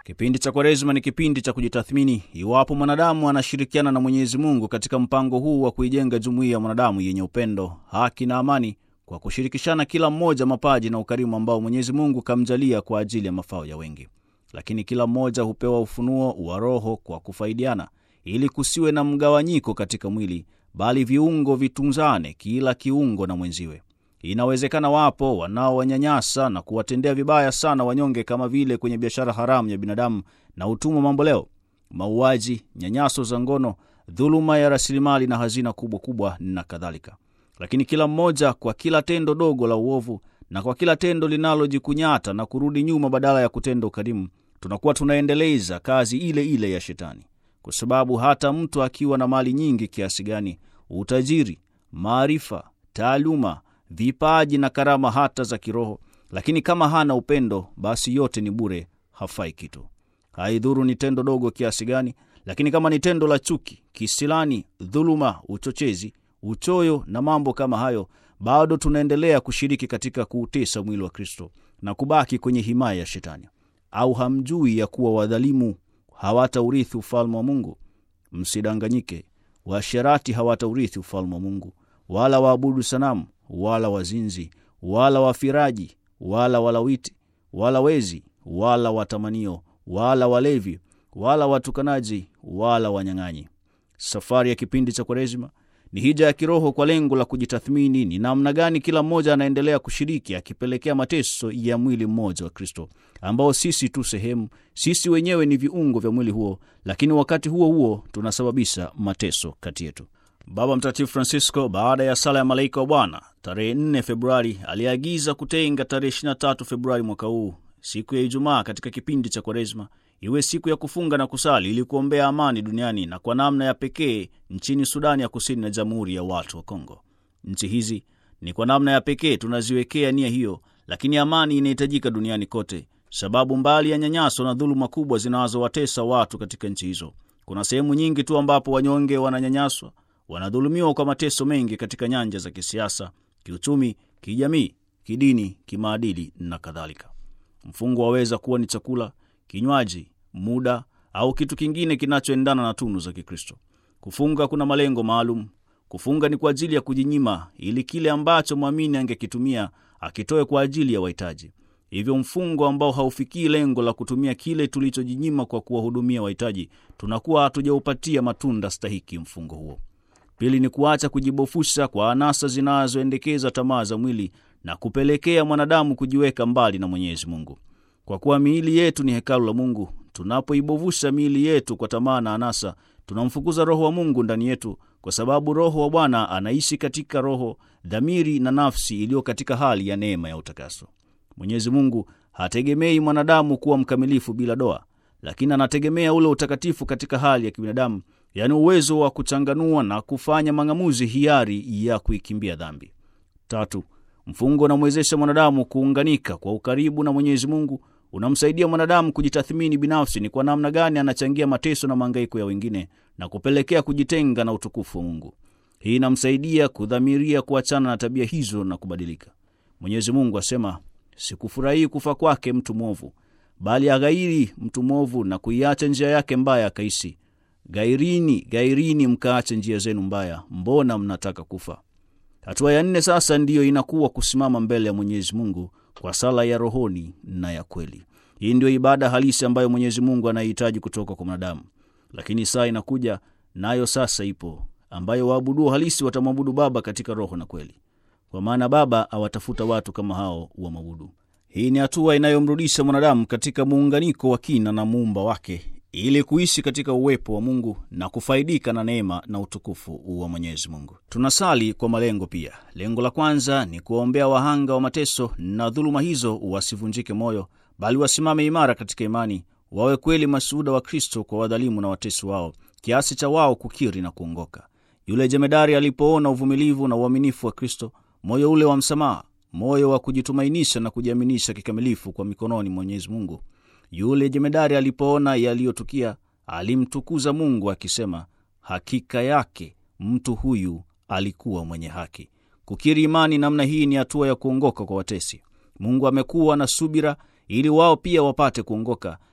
Kipindi cha Kwaresima ni kipindi cha kujitathmini iwapo mwanadamu anashirikiana na Mwenyezi Mungu katika mpango huu wa kuijenga jumuiya ya mwanadamu yenye upendo, haki na amani, kwa kushirikishana kila mmoja mapaji na ukarimu ambao Mwenyezi Mungu kamjalia kwa ajili ya mafao ya wengi. Lakini kila mmoja hupewa ufunuo wa Roho kwa kufaidiana, ili kusiwe na mgawanyiko katika mwili, bali viungo vitunzane, kila kiungo na mwenziwe. Inawezekana wapo wanaowanyanyasa na kuwatendea vibaya sana wanyonge, kama vile kwenye biashara haramu ya binadamu na utumwa mamboleo, mauaji, nyanyaso za ngono, dhuluma ya rasilimali na hazina kubwa kubwa na kadhalika. Lakini kila mmoja kwa kila tendo dogo la uovu na kwa kila tendo linalojikunyata na kurudi nyuma badala ya kutenda ukarimu, tunakuwa tunaendeleza kazi ile ile ya Shetani, kwa sababu hata mtu akiwa na mali nyingi kiasi gani, utajiri, maarifa, taaluma vipaji na karama hata za kiroho, lakini kama hana upendo, basi yote ni bure, hafai kitu. Haidhuru ni tendo dogo kiasi gani, lakini kama ni tendo la chuki, kisilani, dhuluma, uchochezi, uchoyo na mambo kama hayo, bado tunaendelea kushiriki katika kuutesa mwili wa Kristo na kubaki kwenye himaya ya Shetani. Au hamjui ya kuwa wadhalimu hawataurithi ufalme wa Mungu? Msidanganyike, waasherati hawataurithi ufalme wa Mungu, wala waabudu sanamu wala wazinzi wala wafiraji wala walawiti wala wezi wala watamanio wala walevi wala watukanaji wala wanyang'anyi. Safari ya kipindi cha Kwaresima ni hija ya kiroho kwa lengo la kujitathmini ni namna gani kila mmoja anaendelea kushiriki akipelekea mateso ya mwili mmoja wa Kristo, ambao sisi tu sehemu, sisi wenyewe ni viungo vya mwili huo, lakini wakati huo huo tunasababisha mateso kati yetu. Baba Mtakatifu Francisco, baada ya sala ya malaika wa Bwana tarehe 4 Februari, aliagiza kutenga tarehe 23 Februari mwaka huu, siku ya Ijumaa katika kipindi cha Kwaresma, iwe siku ya kufunga na kusali ili kuombea amani duniani na kwa namna ya pekee nchini Sudani ya Kusini na Jamhuri ya Watu wa Kongo. Nchi hizi ni kwa namna ya pekee tunaziwekea nia hiyo, lakini amani inahitajika duniani kote, sababu mbali ya nyanyaso na dhuluma kubwa zinazowatesa watu katika nchi hizo, kuna sehemu nyingi tu ambapo wanyonge wananyanyaswa wanadhulumiwa kwa mateso mengi katika nyanja za kisiasa, kiuchumi, kijamii, kidini, kimaadili na kadhalika. Mfungo waweza kuwa ni chakula, kinywaji, muda au kitu kingine kinachoendana na tunu za Kikristo. Kufunga kuna malengo maalum. Kufunga ni kwa ajili ya kujinyima, ili kile ambacho mwamini angekitumia akitoe kwa ajili ya wahitaji. Hivyo mfungo ambao haufikii lengo la kutumia kile tulichojinyima kwa kuwahudumia wahitaji, tunakuwa hatujaupatia matunda stahiki mfungo huo. Pili ni kuacha kujibofusha kwa anasa zinazoendekeza tamaa za mwili na kupelekea mwanadamu kujiweka mbali na Mwenyezi Mungu. Kwa kuwa miili yetu ni hekalu la Mungu, tunapoibovusha miili yetu kwa tamaa na anasa, tunamfukuza Roho wa Mungu ndani yetu, kwa sababu Roho wa Bwana anaishi katika roho, dhamiri na nafsi iliyo katika hali ya neema ya utakaso. Mwenyezi Mungu hategemei mwanadamu kuwa mkamilifu bila doa, lakini anategemea ule utakatifu katika hali ya kibinadamu yaani uwezo wa kuchanganua na kufanya mang'amuzi hiari ya kuikimbia dhambi. Tatu, mfungo unamwezesha mwanadamu kuunganika kwa ukaribu na Mwenyezi Mungu, unamsaidia mwanadamu kujitathmini binafsi ni kwa namna gani anachangia mateso na mahangaiko ya wengine na kupelekea kujitenga na utukufu wa Mungu. Hii inamsaidia kudhamiria kuachana na tabia hizo na kubadilika. Mwenyezi Mungu asema, sikufurahii kufa kwake mtu mwovu, bali aghairi mtu mwovu na kuiacha njia yake mbaya akaishi Gairini, gairini, mkaache njia zenu mbaya, mbona mnataka kufa? Hatua ya nne sasa ndiyo inakuwa kusimama mbele ya Mwenyezi Mungu kwa sala ya rohoni na ya kweli. Hii ndiyo ibada halisi ambayo Mwenyezi Mungu anahitaji kutoka kwa mwanadamu, lakini saa inakuja nayo sasa ipo, ambayo waabuduo halisi watamwabudu Baba katika roho na kweli, kwa maana Baba awatafuta watu kama hao wa mwabudu. Hii ni hatua inayomrudisha mwanadamu katika muunganiko wa kina na muumba wake ili kuishi katika uwepo wa Mungu na kufaidika na neema na utukufu wa Mwenyezi Mungu. Tunasali kwa malengo pia. Lengo la kwanza ni kuwaombea wahanga wa mateso na dhuluma hizo wasivunjike moyo, bali wasimame imara katika imani, wawe kweli mashuhuda wa Kristo kwa wadhalimu na watesi wao, kiasi cha wao kukiri na kuongoka. Yule jemedari alipoona uvumilivu na uaminifu wa Kristo, moyo ule wa msamaha, moyo wa kujitumainisha na kujiaminisha kikamilifu kwa mikononi Mwenyezi Mungu yule jemedari alipoona yaliyotukia alimtukuza Mungu akisema, hakika yake mtu huyu alikuwa mwenye haki. Kukiri imani namna hii ni hatua ya kuongoka kwa watesi. Mungu amekuwa na subira ili wao pia wapate kuongoka,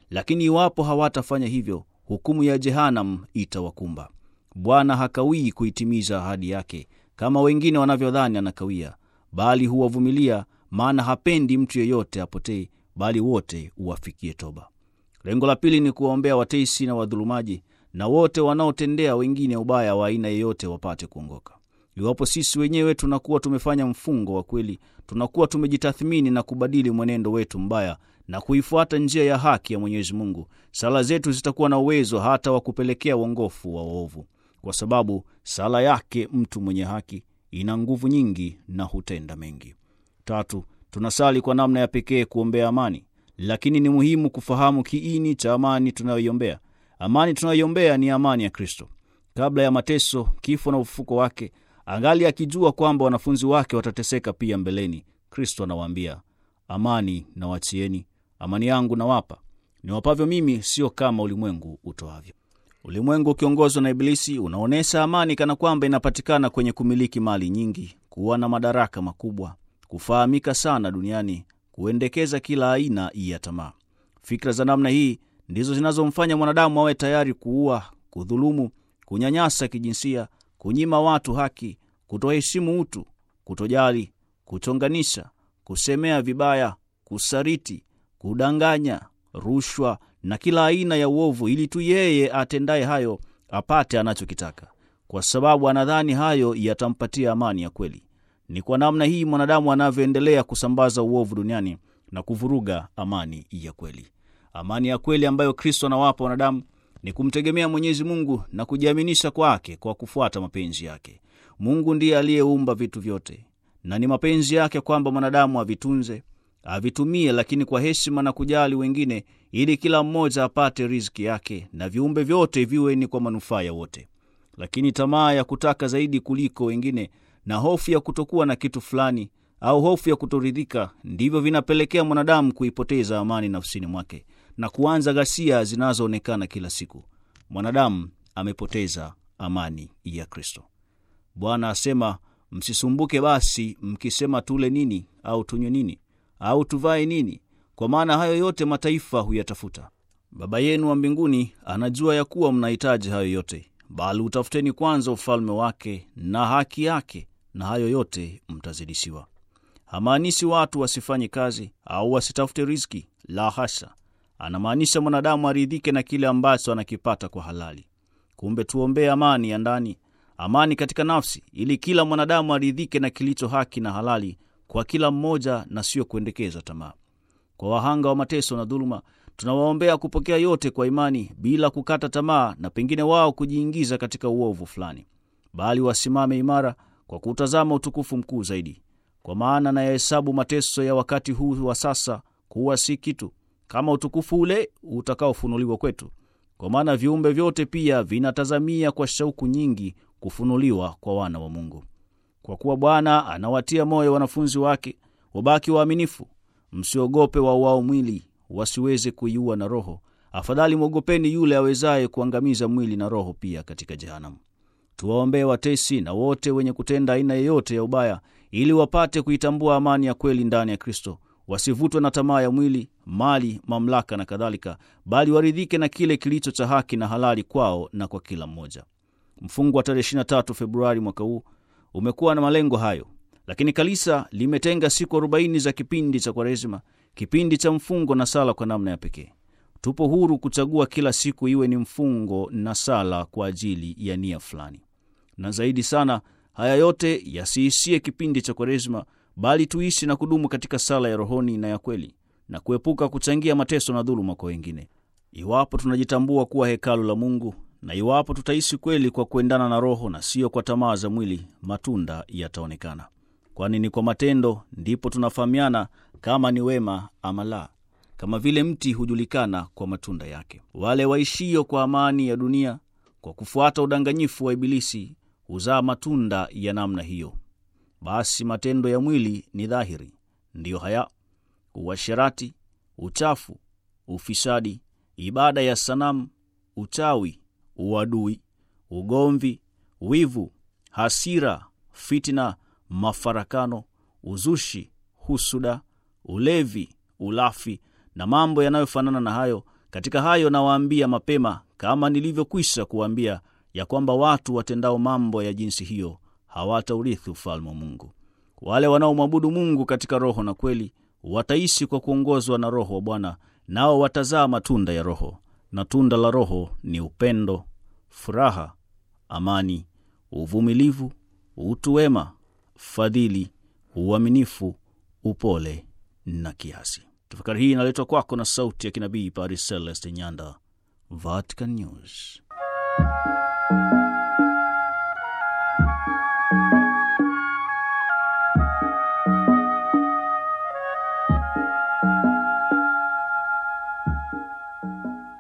lakini iwapo hawatafanya hivyo, hukumu ya Jehanam itawakumba. Bwana hakawii kuitimiza ahadi yake kama wengine wanavyodhani anakawia, bali huwavumilia, maana hapendi mtu yeyote apotee, bali wote uwafikie toba. Lengo la pili ni kuwaombea watesi na wadhulumaji na wote wanaotendea wengine ubaya wa aina yeyote wapate kuongoka. Iwapo sisi wenyewe tunakuwa tumefanya mfungo wa kweli, tunakuwa tumejitathmini na kubadili mwenendo wetu mbaya na kuifuata njia ya haki ya Mwenyezi Mungu, sala zetu zitakuwa na uwezo hata wa kupelekea uongofu wa waovu, kwa sababu sala yake mtu mwenye haki ina nguvu nyingi na hutenda mengi. Tatu, tunasali kwa namna ya pekee kuombea amani, lakini ni muhimu kufahamu kiini cha amani tunayoiombea. Amani tunayoiombea ni amani ya Kristo. Kabla ya mateso, kifo na ufufuko wake, angali akijua kwamba wanafunzi wake watateseka pia mbeleni, Kristo anawaambia, amani nawachieni, amani yangu nawapa, niwapavyo mimi, sio kama ulimwengu utoavyo. Ulimwengu ukiongozwa na Ibilisi unaonyesha amani kana kwamba inapatikana kwenye kumiliki mali nyingi, kuwa na madaraka makubwa, kufahamika sana duniani, kuendekeza kila aina ya tamaa. Fikra za namna hii ndizo zinazomfanya mwanadamu awe tayari kuua, kudhulumu, kunyanyasa kijinsia, kunyima watu haki, kutoheshimu utu, kutojali, kuchonganisha, kusemea vibaya, kusariti, kudanganya, rushwa na kila aina ya uovu, ili tu yeye atendaye hayo apate anachokitaka, kwa sababu anadhani hayo yatampatia amani ya kweli. Ni kwa namna hii mwanadamu anavyoendelea kusambaza uovu duniani na kuvuruga amani ya kweli. Amani ya kweli ambayo Kristo anawapa wanadamu ni kumtegemea Mwenyezi Mungu na kujiaminisha kwake kwa kufuata mapenzi yake. Mungu ndiye aliyeumba vitu vyote, na ni mapenzi yake kwamba mwanadamu avitunze, avitumie, lakini kwa heshima na kujali wengine, ili kila mmoja apate riziki yake na viumbe vyote viwe ni kwa manufaa ya wote. Lakini tamaa ya kutaka zaidi kuliko wengine na hofu ya kutokuwa na kitu fulani au hofu ya kutoridhika ndivyo vinapelekea mwanadamu kuipoteza amani nafsini mwake na kuanza ghasia zinazoonekana kila siku. Mwanadamu amepoteza amani ya Kristo. Bwana asema, msisumbuke basi mkisema tule nini au tunywe nini au tuvae nini, kwa maana hayo yote mataifa huyatafuta. Baba yenu wa mbinguni anajua ya kuwa mnahitaji hayo yote, bali utafuteni kwanza ufalme wake na haki yake, na hayo yote mtazidishiwa. Hamaanishi watu wasifanye kazi au wasitafute riziki, la hasha. Anamaanisha mwanadamu aridhike na kile ambacho anakipata kwa halali. Kumbe tuombee amani ya ndani, amani katika nafsi, ili kila mwanadamu aridhike na kilicho haki na halali kwa kila mmoja, na sio kuendekeza tamaa. Kwa wahanga wa mateso na dhuluma, tunawaombea kupokea yote kwa imani, bila kukata tamaa na pengine wao kujiingiza katika uovu fulani, bali wasimame imara kwa kutazama utukufu mkuu zaidi. Kwa maana nayahesabu mateso ya wakati huu wa sasa kuwa si kitu kama utukufu ule utakaofunuliwa kwetu. Kwa maana viumbe vyote pia vinatazamia kwa shauku nyingi kufunuliwa kwa wana wa Mungu. Kwa kuwa Bwana anawatia moyo wanafunzi wake wabaki waaminifu. Msiogope wauao mwili, wasiweze kuiua na roho. Afadhali mwogopeni yule awezaye kuangamiza mwili na roho pia katika jehanamu. Tuwaombee watesi na wote wenye kutenda aina yeyote ya ubaya, ili wapate kuitambua amani ya kweli ndani ya Kristo, wasivutwe na tamaa ya mwili, mali, mamlaka na kadhalika, bali waridhike na kile kilicho cha haki na halali kwao na kwa kila mmoja. Mfungo wa tarehe 23 Februari mwaka huu umekuwa na malengo hayo, lakini kanisa limetenga siku 40 za kipindi cha Kwaresima, kipindi cha mfungo na sala kwa namna ya pekee. Tupo huru kuchagua kila siku iwe ni mfungo na sala kwa ajili ya nia fulani, na zaidi sana, haya yote yasiishie kipindi cha Kwaresima, bali tuishi na kudumu katika sala ya rohoni na ya kweli, na kuepuka kuchangia mateso na dhuluma kwa wengine. Iwapo tunajitambua kuwa hekalu la Mungu na iwapo tutaishi kweli kwa kuendana na Roho na sio kwa tamaa za mwili, matunda yataonekana, kwani ni kwa matendo ndipo tunafahamiana kama ni wema ama la. Kama vile mti hujulikana kwa matunda yake. Wale waishio kwa amani ya dunia kwa kufuata udanganyifu wa Ibilisi huzaa matunda ya namna hiyo. Basi matendo ya mwili ni dhahiri, ndiyo haya: uasherati, uchafu, ufisadi, ibada ya sanamu, uchawi, uadui, ugomvi, wivu, hasira, fitina, mafarakano, uzushi, husuda, ulevi, ulafi na mambo yanayofanana na hayo, Katika hayo nawaambia mapema, kama nilivyokwisha kuwaambia, ya kwamba watu watendao mambo ya jinsi hiyo hawataurithi ufalme wa Mungu. Wale wanaomwabudu Mungu katika roho na kweli wataishi kwa kuongozwa na Roho wa Bwana, nao watazaa matunda ya Roho, na tunda la Roho ni upendo, furaha, amani, uvumilivu, utu wema, fadhili, uaminifu, upole na kiasi. Tafakari hii inaletwa kwako na sauti ya kinabii Paris Celeste Nyanda, Vatican News.